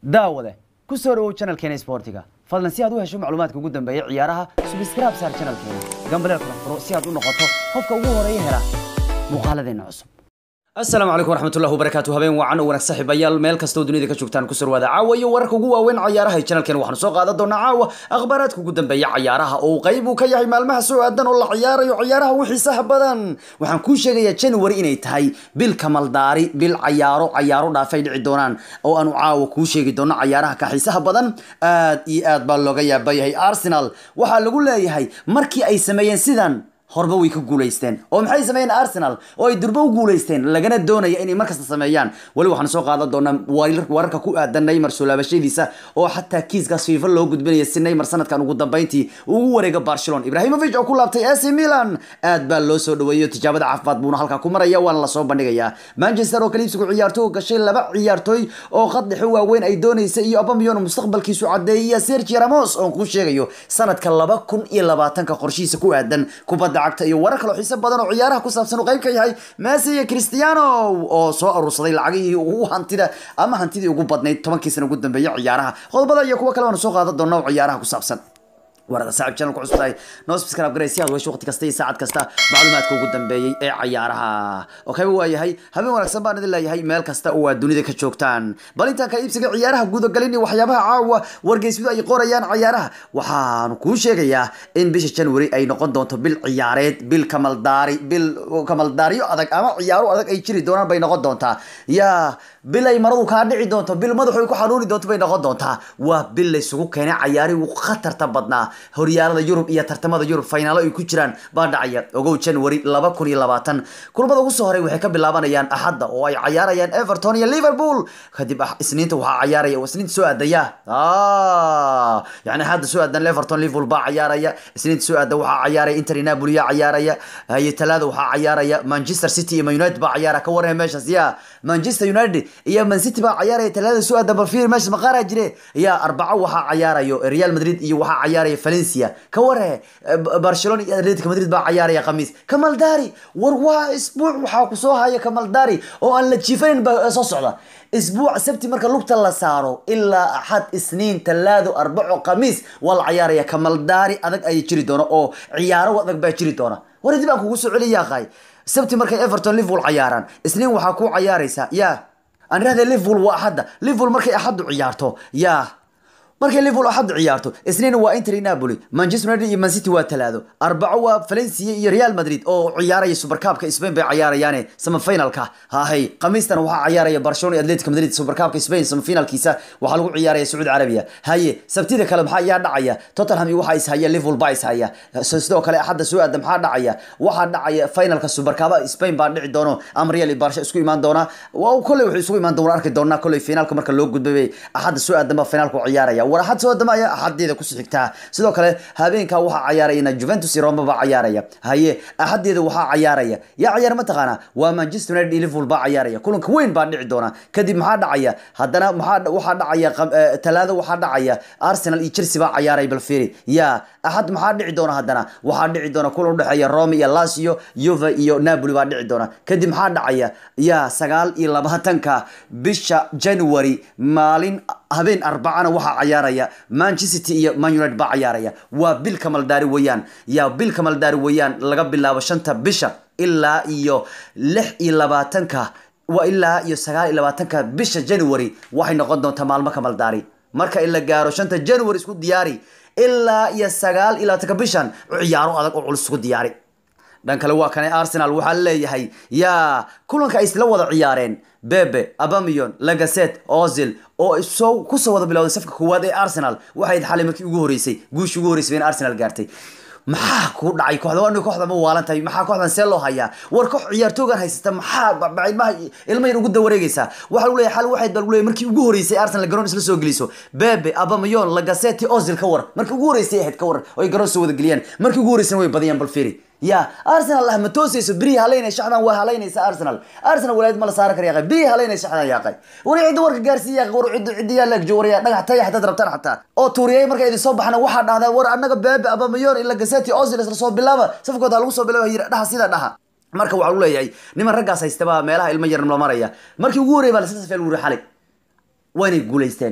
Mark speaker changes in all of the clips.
Speaker 1: daawade ku soo dhawow channelkeena sportiga fadlan si aad u hesho macluumaadka ugu dambeeya ciyaaraha subscribe saar channelkeena gambaleel kala furo si aad u noqoto qofka ugu horeeya hela muuqaaladeena cusub asalaamu calaykum waraxmatullahi wabarakaatu habeen wacan oo wanaag saaxiibayaal meel kastoo dunida ka joogtaan ku surwaada caawa iyo wararka ugu waaweyn cayaaraha channelkeen waxaanu soo qaadan doonaa caawa akhbaaraadka ugu dambeeya cayaaraha oo qayb uu ka yahay maalmaha soo aadan oo la ciyaarayo ciyaaraha u xiisaha badan waxaan kuu sheegayaa january inay tahay bil kamaldaari bil cayaaro cayaaro dhaafay dhici doonaan oo aanu caawa kuu sheegi doono cayaaraha ka xiisaha badan aad iyo aad baa looga yaaba yahay arsenal waxaa lagu leeyahay markii ay sameeyeen sidan horba way ka guulaysteen oo maxay sameeyeen arsenal oo ay durba u guulaysteen lagana doonaya inay markasta sameeyaan weli waxaan soo qaadan doonaa wararka ku aadan neymar soo laabashadiisa oo xataa kiiskaas fiifa loo gudbinaya si neymar sanadkan ugu dambeyntii ugu wareega barcelona ibrahimovic oo ku laabtay ac milan aad baa loo soo dhaweeyo tijaabada caafimaad buuna halkaa ku maraya waana lasoo bandhigayaa manchester oo kaliibsigu ciyaartooy gashay laba ciyaartooy oo qad dhexo waaweyn ay doonaysa iyo abamiyon mustaqbalkiisu cadeeyaya sergio ramos oon kuu sheegayo sanadka laba kun iyo labaatanka qorshihiisa ku aadan kubadda cagta iyo warar kaloo xiise badan oo ciyaaraha ku saabsan uu qayb ka yahay messi iyo cristiano oo soo aruursaday lacagihii ugu hantida ama hantidii ugu badnayd tobankii sana ugu dambeeyay ciyaaraha qodobada iyo kuwo kale waanu soo qaadan doonaa oo ciyaaraha ku saabsan warada saaxib channel ku cusub tahay noo subscribe garay si aad wesho waqti kasta iyo saacad kasta macluumaadka ugu dambeeyey ee cayaaraha okay waa yahay habeen wanaagsan baan idin leeyahay meel kasta oo aad dunida ka joogtaan bal intaan ka iibsiga ciyaaraha guudagalin iyo waxyaabaha caawa wargeysyadu ay qorayaan ciyaaraha waxaanu kuu sheegayaa in bisha january ay noqon doonto bil ciyaareed bil kamaldaari bil kamaldaariyo adag ama ciyaaro adag ay jiri doonaan bay noqon doontaa yaa bil ay maradu kaa dhici doonto bil madaxu ay ku xanuuni doonto bay noqon doontaa waa bil laysugu keenay cayaarihii ugu khatarta badnaa horyaalada yurub iyo tartamada yurub finaalo ay ku jiraan baa dhacaya ogow january laba kun iyo labaatan kulamada ugu soo horay waxay ka bilaabanayaan axadda oo ay cayaarayaan everton iyo liverpool kadib isniinta waxaa cayaaraya isniinta soo aadaya yani axadda soo aadan everton liverpool baa cayaaraya isniinta soo aadan waxaa cayaaraya inter napoli yaa cayaaraya iyo talaada waxaa cayaaraya manchester city iyo man united baa cayaara ka warraya meeshaas ya manchester united iyo man city baa cayaaraya talaada soo aadan bal fiir meeshaas maqaaraa jire ya arbaco waxaa cayaarayo real madrid iyo waxaa cayaaraya valencia ka ware barcelona iyo atletico madrid baa cayaaraya khamiis kamaldari war waa isbuuc waxaa kusoo haya kamaldari oo aan la jiifanin ba soo socda isbuuc sabti marka lugta la saaro ilaa axad isniin talaado arbaco khamiis waa la cayaaraya kamaldari adag ayay jiri doona oo ciyaaro adag baa jiri doona war dib aan kugu soo celiya yaaqay sabti markay everton liverpool cayaaraan isniin waxaa ku cayaaraysa ya aan irahda liverpool waa axadda liverpool markay axaddu ciyaarto ya markay liverpool axad ciyaarto isniin waa inter napoli manchester united iyo man city waa talaado arbaco waa valencia iyo real madrid oo ciyaaraya supercupka spain bay cayaarayaane semifinalka hahay khamiistana waxaa cayaaraya barcelona iyo atletico madrid supercupka spain semifinalkiisa waxaa lagu ciyaaraya sacuudi carabiya haye sabtida kale maxaa ayaa dhacaya tottenham iyo waxaa ishaya liverpool baa ishaya sidoo kale axadda soo aada maxaa dhacaya waxaa dhacaya finalka supercupa spain baa dhici doono ama real iyo barsha isku imaan doona kolley wuxuu isugu imaan doona arki doonaa kolley finaalka marka loo gudbay bay axadda soo aadan baa finaalku ciyaaraya war axad soo dama ayaa axadeeda kusii xigtaa sidoo kale habeenka waxaa cayaarayana juventus iyo roma baa cayaaraya haye axadeeda waxaa cayaaraya yaa cayaar mataqaana waa manchester united iyo liverpool baa cayaaraya kulanka weyn baa dhici doona kadib maxaa dhacaya haddana maxaa waxaa dhacaya talaado waxaa dhacaya arsenal iyo chelsea baa cayaaraya balfiri ya axad maxaa dhici doona haddana waxaa dhici doona kulan udhexeeya roma iyo lazio yuve iyo napoli baa dhici doona kadib maxaa dhacaya ya sagaal iyo labaatanka bisha january maalin habeen arbacana waxaa cayaaraya manchester iyo man united baa cayaaraya waa bil kamaldaari weeyaan yaa bil kamaldaari weeyaan laga bilaabo shanta bisha ilaa iyo lix iyo labaatanka waa ilaa iyo sagaal iyo labaatanka bisha january waxay noqon doontaa maalmo kamaldaari marka in la gaaro shanta january isku diyaari ilaa iyo sagaal iyo labaatanka bishan ciyaaro adag oo culus isku diyaari dhan kale waa kane arsenal waxaa leeyahay yaa kulanka ay isla wada ciyaareen bebe abamiyon lagaset ozil oo soo kusoo wada bilowday safka koowaad ee arsenal waxay xalay markii ugu horeysay guushii ugu horeysay in arsenal gaartay maxaa ku dhacay kooxda waa kooxda ma waalan tahay maxaa kooxdan see loo hayaa war koox ciyaartoogan haysata maxaa ilmaha ilma yar ugu dawareegaysaa waxaa lagu leeyahay xal waxayd baa lagu leeyahay markii ugu horeysay arsenal garoon isla soo geliso bebe abamayon lagaseti ozil ka war markii ugu horeysay ahayd ka war oo ay garoon soo wada geliyaan markii ugu horeysana way badiyaan balfiri ya arsenal ah ma toosayso berihi halaynay shacdan waa halaynaysa arsenal arsenal walaayad ma la saaran kara yaaqay berihi halaynay shacdan yaaqay war cidda warka gaarsiiya yaaqay war cidda cidda yaa laagjo war yaa dhagax taya xataad rabtaan xataa oo tuuriyay markay idin soo baxana waxaa dhahdaa war annaga bebe abamayon ila gaseti ozil isla soo bilaaba safkooda lagu soo bilaaba yiri dhaha sida dhaha marka waxaa lagu leeyahay niman raggaas haystaba meelaha ilmo yarna la maraya markii ugu horreeyay baa lasla safeel wuri xalay waa inay guulaysteen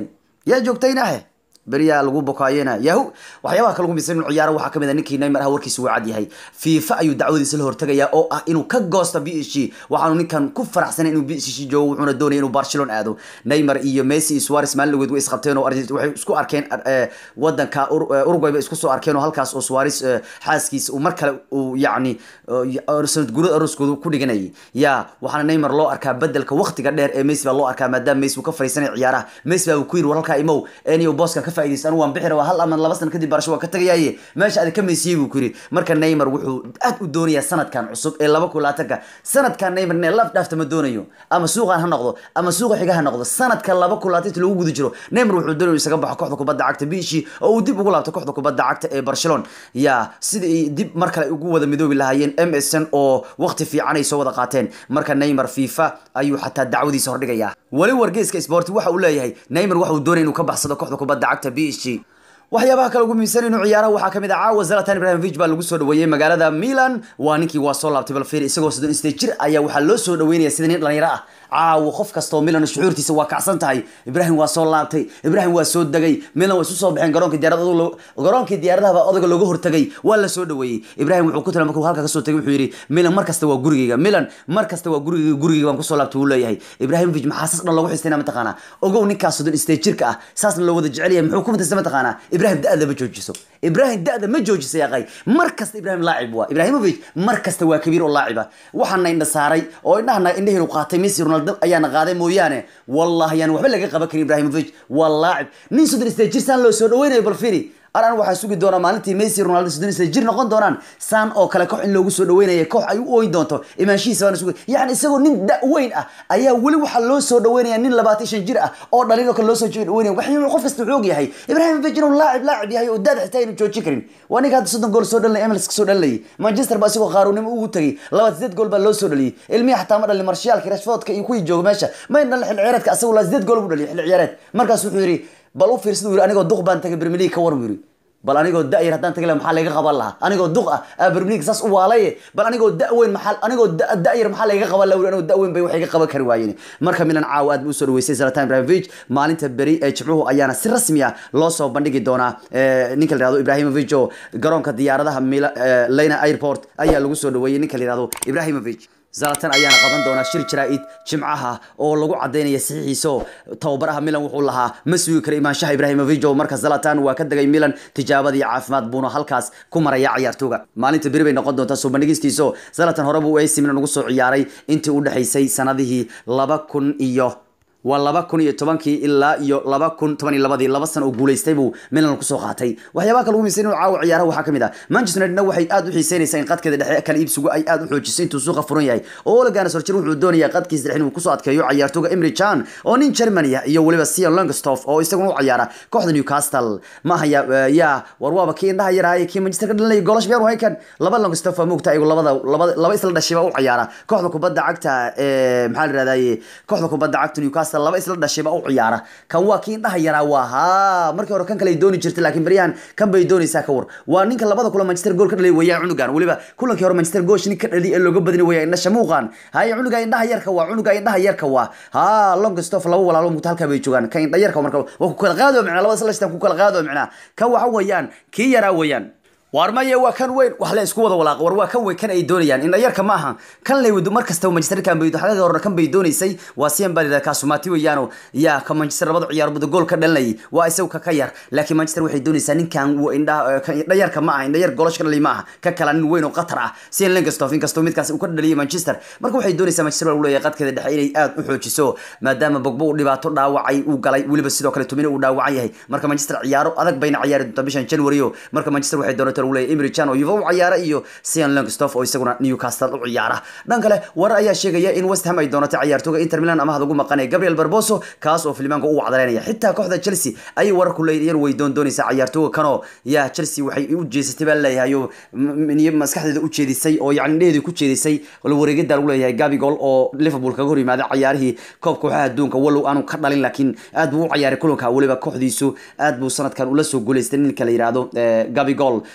Speaker 1: yaa joogtaynahe beriyaa lagu bokaayena yahu waxyaabaha kale ugu miisan inuu ciyaaro waxaa kamid a ninkii neymar ah warkiisa uu cad yahay fifa ayuu dacwadiisa la hortagayaa oo ah inuu ka goosto b s g waxaanu ninkan ku faraxsanay inuu b s g joogo wuxuuna doonaya inuu barcelona aado neymar iyo messi iyo suarez maalin dhaweed way isqabteen oo Argent- waxay isku arkeen eh, wadanka Ur- eh, uruguay bay isku soo arkeen oo halkaas oo suarez eh, xaaskiisa uu mar kale uu yacni eh, sanad gurada arooskooda ku dhiganayay ya waxaana neymar loo arkaa bedelka waqtiga dheer ee messi baa loo arkaa maadaama messi uu ka fariisanay ciyaaraha messi baa uu ku yiri war halkaa imow eniyo booska ka faa'iidaysta anigu waan bixi rabaa hal ama laba sano kadib barasho waan ka tagayaaye meesha aad ka meysiyey buu ku yiri marka neymar wuxuu aad u doonayaa sanadkan cusub ee laba kun labaatanka sanadkan neymar inay laf dhaafta ma doonayo ama suuqan ha noqdo ama suuqa xiga ha noqdo sanadka laba kun labaatan lagu guda jiro neymar wuxuu doonaya inuu isaga baxo kooxda kubadda cagta biishi oo uu dib ugu laabto kooxda kubadda cagta ee barcelona ya sida ay dib mar kale ugu wada midoobi lahaayeen msn oo waqti fiican ay soo wada qaateen marka neymar fifa ayuu xataa dacwadiisa hordhigayaa weli wargeyska sport waxa uu leeyahay neymar waxa uu doonaya inuu ka baxsado kooxda kubadda cagta b s g waxyaabaha kale ugu muhiimsan inuu ciyaaraha waxaa kamid ah caawa zlatan ibrahimovic baa lagu soo dhaweeyey magaalada milan waa ninkii waa soo laabtay balfir isagoo soddon isdeed jir ayaa waxaa loo soo dhaweynaya sida nin dhalinyaro ah caawa qof kastoo milan shucuurtiisa waa kacsan tahay ibrahim waa soo laabtay ibrahim waa soo degay milan waa isu soo baxeen garoonka diyaarada garoonkii diyaaradaha odaga looga hortagay waa la soo dhaweeyey ibrahim wuxuu ku tala markuu halka kasoo tagay wuxuu yidhi milan mar kasta waa gurigeyga milan mar kasta waa gurigeyga gurigeyga baan kusoo laabtay wuu leeyahay ibrahimovic maxaa saas dhan loogu xistayna mataqaanaa ogow ninkaas soddon isdeed jirka ah saasna loo wada jecel yahay muxuu ku mutaysta mataqaanaa ibrahim da-da ma joojiso ibrahim da-da ma joojisa yaqay mar kasta ibrahim laacib waa ibrahimovic mar kasta waa kabiir oo laaciba waxaana indha saaray oo indhahana indhaheenu qaatay messi ronaldo ayaana qaaday mooyaane wallahi yaan waxba laga qaban karin ibrahimovic waa laacib nin soddon isdeed jir saan loo soo dhaweynayo bal firi aran waxaa sugi doonaa maalintii messi ronaldo soddon isdeed jir noqon doonaan saan oo kale koox in loogu soo dhaweynaya koox ay u ooyin doonto imaanshihiisa baana sugi yacni isagoo nin da weyn ah ayaa weli waxaa loo soo dhaweynaya nin labaatan shan jir ah oo dhalin oo kale loo soo dhaweynaya wax qof kasta wuxuu og yahay ibrahimovic inuu laacib laacib yahay oo daad xitaa aynu joojin karin waa ninka hadda soddon gool soo dhalinay MLS ka soo dhalinayay manchester baa isagoo qaaruunimo ugu tagay laba sideed gool baa loo soo dhaliyay ilmihi xataa ma dhalin marshaalka rashfordka iyo kuwii jooga meesha may dhalin xilli ciyaareedka asagoo laa sideed gool buu dhaliyay xilli ciyaareed markaas wuxuu yidhi bal u fiirsada uu yidhi anigoo duq baan tagay premier league ka war buu yidhi bal anigoo da-yar haddaan tagi laha maxaa laga qaban lahaa anigoo duq ah aa premier league saas u waalaye bal anigoo da-weyn maxaa anigoo da- da-yar maxaa laga qaban laha anigoo da-weyn bay wax iga qaban kari waayeen marka milan caawa aad buu usoo dhaweysay zlatan ibrahimovic maalinta beri ee jimcuhu ayaana si rasmi ah loo soo bandhigi doonaa eh, ninka la yihahdo ibrahimovic oo garoonka diyaaradaha Mila- eh, lena airport ayaa lagu soo dhaweeyey ninka la yihahdo ibrahimovic zalatan ayaana qaban doonaa shir jaraa'id jimcaha oo lagu cadaynaya saxiixiisa oo tababaraha milan wuxuu lahaa ma sugi kara imaanshaha ibrahimovic oo marka zalatan waa ka degay milan tijaabadii caafimaad buuna halkaas ku maraya ciyaartooga maalinta beri bay noqon doontaa soo bandhigistiisa oo zalatan hore buu AC Milan ugu soo ciyaaray intii u dhexaysay sanadihii laba kun iyo waa laba kun iyo tobankii ilaa iyo laba kun toban iyo labadii laba sano oo guulaystay buu milan kusoo qaatay waxyaabaha kale ugu miisan inuu caawa ciyaaraha waxaa kamid ah manchester unitedna waxay aad u xiiseynaysaa in qadkeeda dhexe kala iibsigu ay aad u xoojiso intuu suuqa furan yahay oo Ole Gunnar Solskjaer wuxuu doonayaa qadkiisa dhexe inuu kusoo adkeeyo ciyaartooga Emre Can oo nin Germany ah iyo weliba Sion Langsdorff oo isaguna u ciyaara kooxda Newcastle ma haya ya war waaba kii indhaha yaraaye kii Manchester ka dhalinaya goolash biyaan way kan laba Langsdorff ma ogta iyagu labada laba laba isla dhashay baa u ciyaara kooxda kubadda cagta ee maxaa la yiraahdaa kooxda kubadda cagta Newcastle laba isla dhashay baa u ciyaara kan waa kii indhaha yaraa waa ha markii hore kan kale ay dooni jirtay laakiin baryahan kan bay doonaysaa ka war waa ninka labada kulan Manchester gool ka dhalay weeyaan cunugan weliba kulankii hore Manchester goosh nin ka dhalay ee looga badinay weeyaan indhaha shamuuqan hay cunuga indhaha yarka waa cunuga indhaha yarka waa ha Longstaff laba walaalo mugta halka bay joogaan kan indhaha yarka marka waa ku kala qaado macna labada isla ku kala qaado macna kan waxa weeyaan kii yaraa weeyaan waar maye waa kan weyn wax la isku wada walaaq war waa kan weyn kan ay doonayaan in yarka ma aha kan lay wado markasta Manchester kan bay xagaga hore kan bay doonaysay waa siyan balida ka sumati weeyaano ya ka Manchester labada ciyaar bada gool ka dhalinay waa isagu ka ka yar laakiin Manchester waxay doonaysaa ninkan uu indha kan indha yarka ma aha indha yar goolash ka dhalay ma aha ka kala nin weyn oo qatar ah siyan Langsdorff in kasto midkaas uu ka dhaliyay Manchester marka waxay doonaysaa Manchester uu leeyahay qadkeeda dhexe inay aad u xoojiso maadaama Pogba uu dhibaato dhaawacay uu galay weliba sidoo kale tumina uu dhaawacan yahay marka Manchester ciyaaro adag bayna ciyaari doonta bishan January marka Manchester waxay doonaysaa uu leeyahay Emre Can oo Juve u ciyaara iyo Sean Langsdorff oo isaguna Newcastle u ciyaara dhan kale warar ayaa sheegaya in West Ham ay doonato ciyaartooyga Inter Milan ama hada ugu maqanay Gabriel Barboso kaas oo Filimanka u wacdareynaya xitaa kooxda Chelsea ay warar ku leeyihiin way doon doonaysaa ciyaartooga kano ya Chelsea waxay u jeesatay baa leeyahay oo maskaxdeeda u jeedisay oo yacni dheedu ku jeedisay wala wareegada lagu leeyahay Gabigol oo Liverpool kaga hor yimaaday ciyaarihii koobka kooxaha adduunka walow aanu ka dhalin laakiin aad buu u ciyaaray kulanka waliba kooxdiisu aad buu sanadkan ula soo guuleystay ninka la yiraahdo Gabigol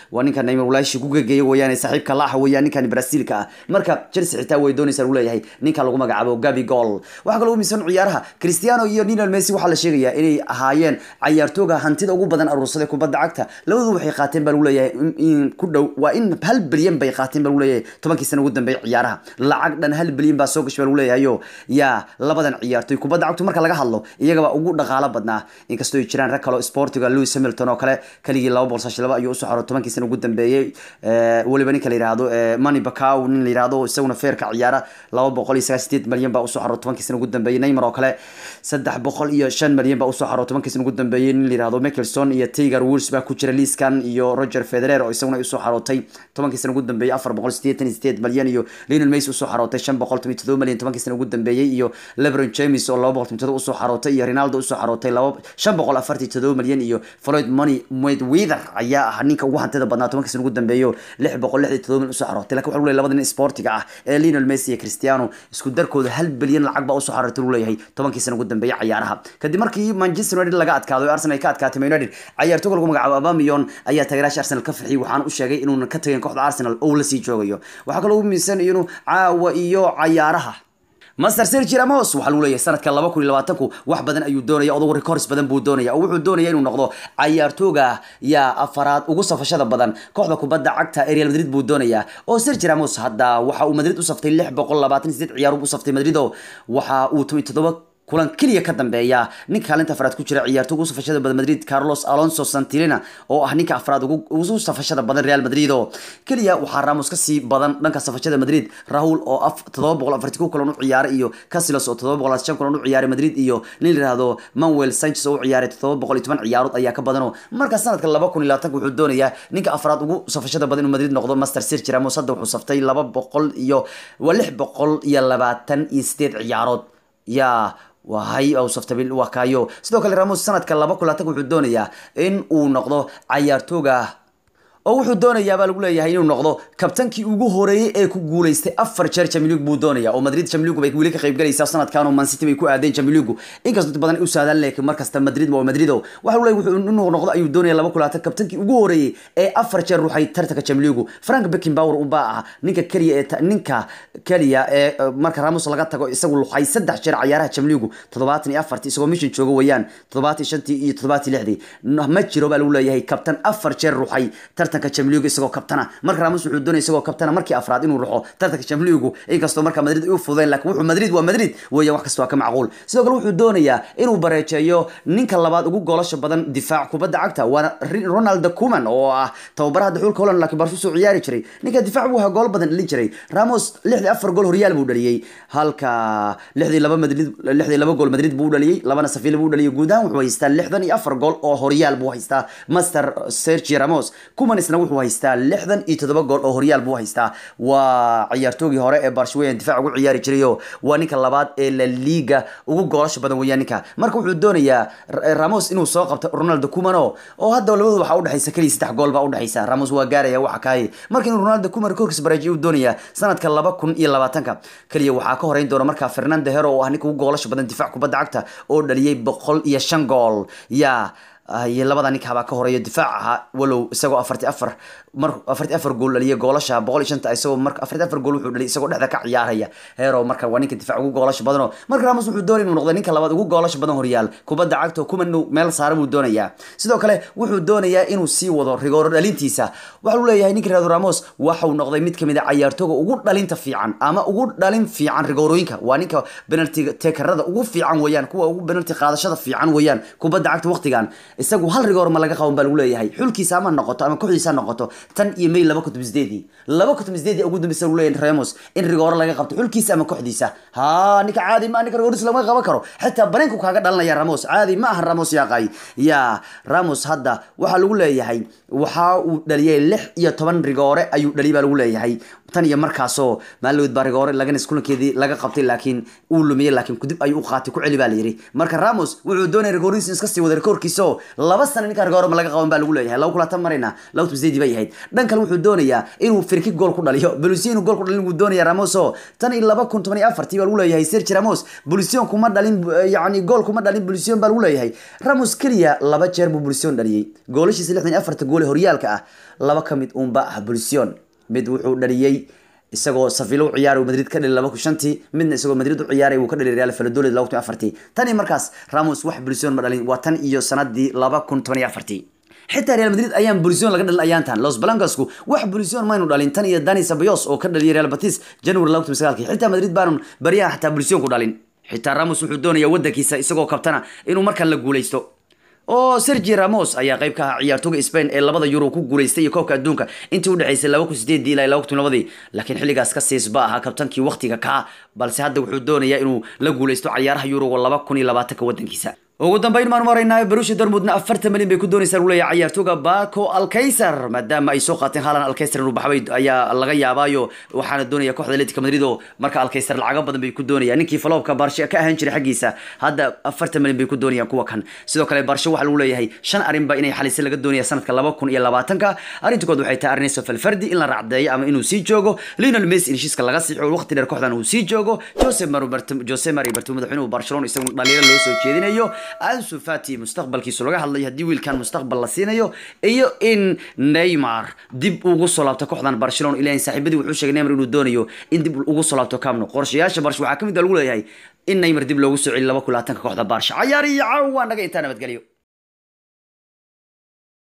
Speaker 1: waa ninka neymar walaashi ku gegeeya weeyaan saaxiibka laaxa weeyaan ninkan brasiilka ah marka chelsea xitaa way doonaysaa lagu leeyahay ninka lagu magacaabo gabi goal waxaa kaloo miisan ciyaaraha cristiano iyo lionel messi waxaa la sheegayaa inay ahaayeen cayaartooga hantida ugu badan aruursaday kubadda cagta labadu waxay qaateen baa lagu leeyahay in ku dhow waa in hal bilyan bay qaateen baa lagu leeyahay tobankii sana ugu dambeeyay ciyaaraha lacag dhan hal bilyan baa soo gashay baa lagu leeyahayo yaa labadan ciyaartooy kubadda cagtu marka laga hadlo iyagaba ugu dhaqaalo badnaa inkastoo ay jiraan rag kaloo sportiga lewis hamilton oo kale keligii laba boqol saashi laba ayuu usoo xaro tobankii sana ugu dambeeyey weliba ninka la yihahdo mani bacow nin la yihahdo isaguna feerka ciyaara laba boqol iyo sagaal sideed malyan baa usoo xaro tobankii sana ugu dambeeyey neymar oo kale saddex boqol iyo shan malyan baa usoo xaro tobankii sana ugu dambeeyey nin la yihahdo mickelson iyo tiger woods baa ku jira liiskan iyo roger federer oo isaguna usoo xarootay tobankii sana ugu dambeeyey afar boqol sideetan iyo sideed malyan iyo lionel messi usoo xarootay shan boqol toban iyo todoba malyan tobankii sana ugu dambeeyey iyo lebron james oo laba boqol toban todoba usoo xarootay iyo ronaldo usoo xarootay laba shan boqol afartan iyo todoba malyan iyo floyd money mayweather ayaa ah ninka ugu hantida badnaa tobankii sana ugu dambeeyo lix boqol lix iyo todoba malyan usoo xarootay lakin waxa lagu leeyahay labada nin sportiga ah ee lionel messi iyo cristiano isku darkooda hal bilyan lacag baa usoo xarootay lagu leeyahay tobankii sana ugu dambeeyey cayaaraha kadib markii manchester united laga adkaado ee arsenal ay ka adkaatay man united cayaartooga lagu magacaabo abamiyon ayaa taageeraasha arsenal ka farxiyay waxaana u sheegay inuuna ka tagin kooxda arsenal oo la sii joogayo waxaa kaloo u miisan inuu caawa iyo cayaaraha master sergi ramos waxaa lagu leeyahay sanadka laba kun iyo labaatanku wax badan ayuu doonaya odagu records badan buu doonaya oo wuxuu doonaya inuu noqdo cayaartooga yaa afaraad ugu safashada badan kooxda kubadda cagta ee real madrid buu doonaya oo sergi ramos hadda waxa uu madrid u saftay lix boqol labaatan sideed ciyaar u saftay madrid oo waxa uu toban toddoba kulan keliya ka dambeeya ninka kaalinta afraad ku jira ciyaarto ugu safashada badan madrid carlos alonso santilina oo ah ninka afraad ugu safashada badan real madrid oo keliya waxaa ramos kasii badan dhanka safashada madrid rahul oo todoba boqol afarti ku kulan u ciyaaray iyo casilos oo todoba boqol shan kulan u ciyaaray madrid iyo nin la yihahdo manuel sanchez oo u ciyaaray todoba boqol iyo toban ciyaarood ayaa ka badan oo marka sanadka laba kun iyo labaatanka wuxuu doonayaa ninka afraad ugu safashada badan inuu madrid noqdo master sergi ramos hadda wuxuu saftay laba boqol iyo waa lix boqol iyo labaatan iyo sideed ciyaarood yaa wahay saftay waa kaayo sidoo kale ramos sanadka laba kun labatanka wuxuu doonayaa in uu noqdo cayaartooga oo wuxuu doonayaa baa lagu leeyahay inuu noqdo kabtankii ugu horeeyey ee ku guuleystay afar jeer Champions League buu doonaya oo Madrid Champions League bay weli ka qayb galaysaa sanadkan oo Man City bay ku aadeen Champions League inkastoo dad badan ay u saadaan laakiin markasta Madrid waa Madrid oo waxa uu leeyahay wuxuu inuu noqdo ayuu doonaya laba kulaatan kabtankii ugu horeeyey ee afar jeer ruuxay tartanka Champions League Frank Beckenbauer u baa ah ninka kaliya ee ninka kaliya ee marka Ramos laga tago isagu luqay saddex jeer ciyaaraha Champions League 74 isagoo mission jooga weeyaan 75 iyo 76 ma jiro baa lagu leeyahay kabtan afar jeer ruuxay tartanka Champions League isagoo kabtana marka Ramos wuxuu doonay isagoo kabtana markii afraad inuu ruxo tartanka Champions League inkastoo marka Madrid uu fudeen laakiin wuxuu Madrid waa Madrid weeyaan wax kasta waa ka macquul sidoo kale wuxuu doonayaa inuu bareejeeyo ninka labaad ugu goolasha badan difaac kubadda cagta waa Ronald Koeman oo ah tababaraha xulka Holland laakiin Barca soo ciyaari jiray ninka difaac buu gool badan dhalin jiray Ramos 64 gool Real buu dhaliyay halka 62 Madrid 62 gool Madrid buu dhaliyay labana Sevilla buu dhaliyay guud ahaan wuxuu haystaa 64 gool oo Real buu haystaa Master Sergio Ramos Koeman isna wuxuu haystaa lixdan iyo toddoba gool oo horyaal buu haystaa waa ciyaartoogii hore ee barshweyan difaac ugu ciyaari jiray oo waa ninka labaad ee la liga ugu goolasha badan weeyaan ninka marka wuxuu doonayaa ramos inuu soo qabto ronaldo kumano oo hadda labadooda waxaa udhexaysa keliya saddex gool baa udhexaysa ramos waa gaaraya waxa kaaye marka inuu ronaldo kuman korkiis baraajiyo uu doonayaa sanadka laba kun iyo labaatanka keliya waxaa ka horeyn doona markaa fernando hero oo ah ninka ugu goolasha badan difaac kubadda cagta oo dhaliyay boqol iyo shan gool yaa iyo labada ninka baa ka horeeya difaac ahaa walow isagoo afarti afar mar afarti afar gool dhaliya goolasha boqol iyo shanta isagoo marka afarti afar gool wuxuu dhaliyay isagoo dhexda ka ciyaaraya hero marka waa ninka difaac ugu goolasha badan oo marka Ramos wuxuu doonay inuu noqdo ninka labaad ugu goolasha badan horyaal kubadda cagta kuma inuu meel saara buu doonayaa sidoo kale wuxuu doonayaa inuu sii wado rigooro dhalintiisa waxa uu leeyahay ninka Real Ramos waxa uu noqday mid kamid ah ciyaartooyga ugu dhalinta fiican ama ugu dhalin fiican rigoorooyinka waa ninka penalty takerada ugu fiican weeyaan kuwa ugu penalty qaadashada fiican weeyaan kubadda cagta waqtigan isagu hal rigoor ma laga qaban baa lagu leeyahay xulkiisa ama noqoto ama kooxdiisa noqoto tan iyo may laba kutub sideedii laba kutub sideedii ugu dambaysa lagu leeyahay Ramos in rigoor laga qabto xulkiisa ama kooxdiisa ha ninka caadi ma ninka rigooris lama qaban karo xitaa baneenku kaaga dhalanaya Ramos caadi ma aha Ramos yaaqay ya Ramos hadda waxa lagu leeyahay waxa uu dhaliyay lix iyo toban rigoore ayuu dhaliyay baa lagu leeyahay tan iyo markaasoo maalowd barigoore laganis kulankeedii laga qabtay laakiin uu lumiyey laakiin kudib ayuu u qaatay ku celi baa la yidhi marka ramos wuxuu doonaya regoris iska sii wada rekoorkiisa oo laba sana ninka regoore ma laga qaban baa lagu leeyahay laba kulatan marayna laba tubsdeedi bay ahayd dhan kale wuxuu doonayaa inuu firki gool ku dhaliyo belusiyo inuu gool ku dhalin wuu doonaya ramos oo tan iyo laba kun toban iyo afartii baa lagu leeyahay sergi ramos belusion kuma dhalin yacni gool kuma dhalin belusion baa lagu leeyahay ramos keliya laba jeer buu belusion dhaliyey goolashiisa lixdan iyo afarta gool ee horyaalka ah laba ka mid uunba ah belusion mid wuxuu dhaliyey isagoo safilo u ciyaaray madrid ka dhali laba kun shantii midna isagoo madrid u ciyaaray wuu ka dhali real valladolid laba kun afartii tan iyo markaas ramos wax bulsion ma dhalin waa tan iyo sanadii laba kun toban iyo afartii xitaa real madrid ayaan bulsion laga dhalin ayaantan los blancasku wax bulsion maynu dhalin tan iyo dani sabayos oo ka dhaliyay real batis january laba kun sagaalkii xitaa madrid baanu baryahan xataa bulsion ku dhalin xitaa ramos wuxuu doonayaa wadankiisa isagoo kabtana inuu markan la guuleysto oo sergi ramos ayaa qayb ka ahaa ciyaartooga spain ee labada euro ku guuleystay iyo koobka adduunka intii udhexaysay laba kun sideedii ilaa laba kun labadii laakiin xilligaas ka siisba ahaa kabtankii waqtiga kaa balse hadda wuxuu doonayaa inuu la guuleysto cayaaraha yuroga laba kun iyo labaatanka wadankiisa ugu dambeyn maan maraynaa barusha dormudna afartan milyan bay ku doonaysaa leeyahay ciyaartooga baco alkaysar maadaama ay soo qaateen haalan alkaysar inuu baxbay ayaa laga yaabaayo waxaana doonaya kooxda atletica madrid oo marka alkaysar lacago badan bay ku doonayaan ninkii faloobka barshe ka ahaan jiray xaggiisa hadda afartan milyan bay ku doonayaan kuwa kan sidoo kale barshe waxaa lagu leeyahay shan arrinba inay xalise laga doonaya sanadka laba kun iyo labaatanka arrinta kood waxay tahay arneso falfardi in la racdeeyo ama inuu sii joogo lionel messi in heshiiska laga siixo waqti dheer kooxdan uu sii joogo jose mari jose mari bartimo madaxweynuhu barcelona isagu dhaliilo loo soo jeedinayo ansu fati mustaqbalkiisu laga hadlayo haddii wiilkan mustaqbal la siinayo iyo in neymar dib ugu soo laabto kooxdan barcelona ilahin saaxiibadii wuxuu sheegay neymar inuu doonayo in dib ugu soo laabto camno qorshayaasha barsha waxaa ka mid a lagu leeyahay in neymar dib loogu soo celiyo laba kulaatanka kooxda barsha cayaar iyo caawa naga intaa nabadgelyo